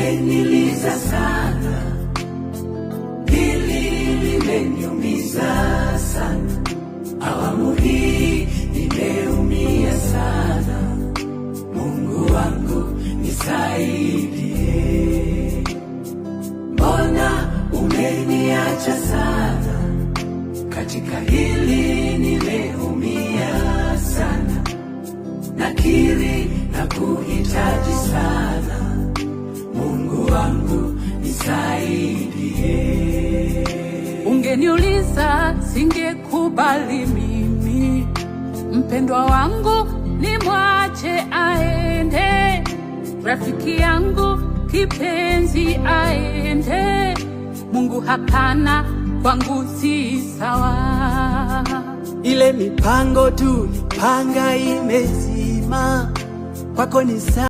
umeniliza sana, hili limeniumiza sana, awamu hii nimeumia sana. Mungu wangu nisaidie, mbona umeniacha sana, katika hili nimeumia sana, nakiri na kuhitaji sana Mungu wangu nisaidie. Ungeniuliza singekubali mimi, mpendwa wangu nimwache aende, rafiki yangu kipenzi aende. Mungu hapana, kwangu si sawa. Ile mipango tulipanga imezima, kwako ni sawa.